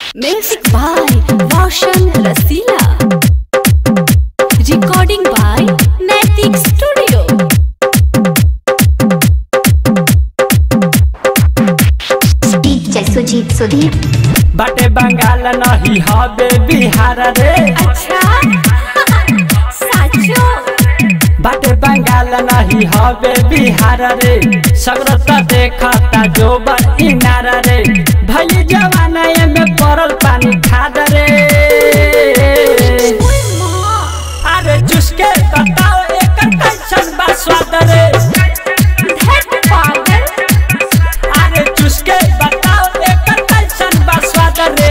Music by Roshan Rasila. Recording by Naitik Studio. DJ Sujeet Sudhir बाटे बंगाल नहीं हबे बिहार रे अच्छा साचो बाटे बंगाल नहीं हबे बिहार रे सगरत देखता जो इनार रे भई जवाना में पड़ल पानी खाद रे अरे चुसके बताओ एकर कैसन बा स्वाद रे धत पागल अरे चुसके बताओ एकर कैसन बा स्वाद रे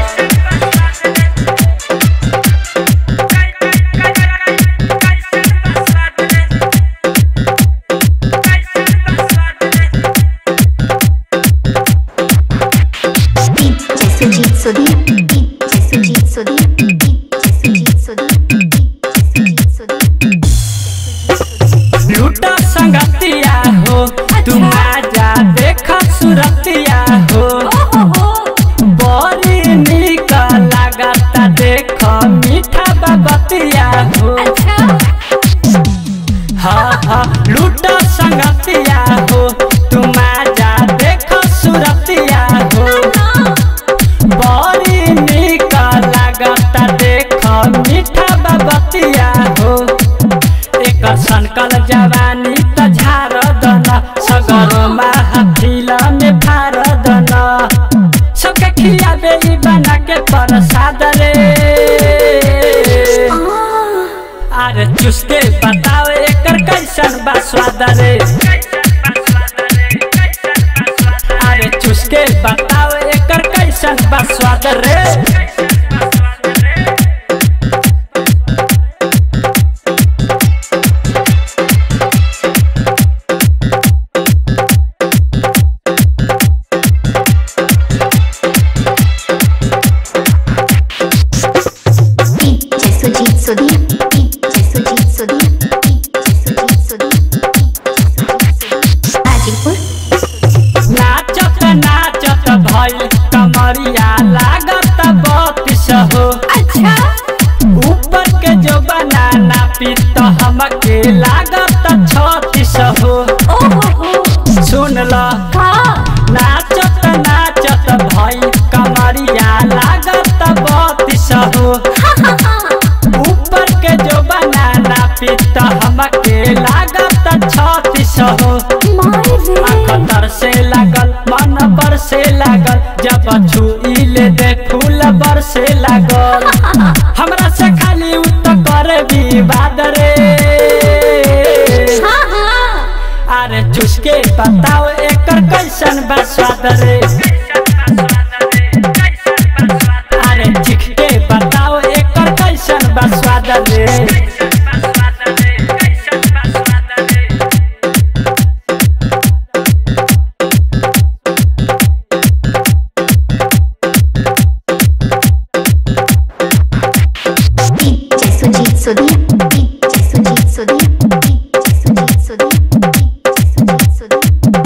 DJ Sujeet Sudhir DJ Sujeet Sudhir DJ Sujeet Sudhir DJ Sujeet Sudhir लूटा संगतिया हो तुम आजा देख सुरतिया हो बड़ी निक लागता देख मीठा बबतिया हो हाँ हाँ लूटा संगतिया हो तुम आजा देख सुरतिया हो बड़ी निक लागता देख मीठा बबतिया हो एक सनकल जवानी त झार दन सगर महफिल में फार दन सबके खियाबे ई बना के प्रसाद रे अरे चुसके बताओ एकर कैसन बा स्वाद रे अरे चुसके बताओ एकर कैसन बा स्वाद रे DJ Sujeet Sudhir DJ Sujeet Sudhir DJ Sujeet Sudhir Hajipur नाचत नाचत भइल कमरिया लागत बत्तीस हो अच्छा ऊपर के जो बनाना पीत हमके लागत छत्तीस हो सुन ल का नाचत नाचत भइल कमरिया लागत बत्तीस हो ऊपर के जो बनाना पीत हमके लागत छत्तीस हो अखतर से लागल मन पर से लागल जब छुईले दे फूल बर से लागल हमरा से खाली उत करे विवाद रे अरे चुसके बताओ एकर कैसन बा स्वाद रे अरे चिख के बताओ एकर कैसन बा स्वाद रे DJ Sujeet Sudhir DJ Sujeet Sudhir DJ Sujeet Sudhir DJ Sujeet Sudhir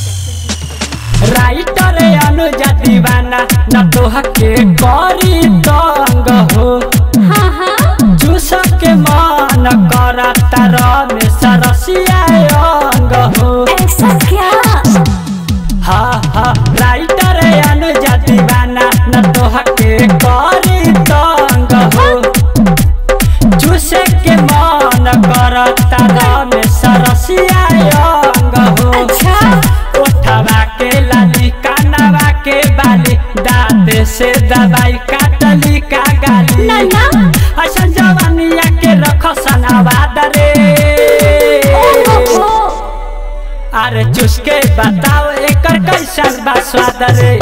writer Anuja दीवाना न तोह के करी तंग हो जूस के मन करता रमेश रसिया अंग हो ऐसा क्या हाँ हाँ राइटर अनुजा दीवाना न तोह के करी तंग हो जूस के मन करता रमेश रसिया अंग हो अच्छा उठवा के लाली कानवा के बाली दांत से दवाई काटली का गाली ना ना असन जवानिया के रख सनावाद रे अरे चुसके बताओ एकर कैसन बा स्वाद रे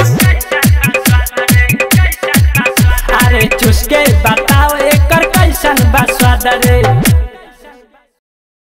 अरे चुसके बताओ एकर कैसन बा स्वाद रे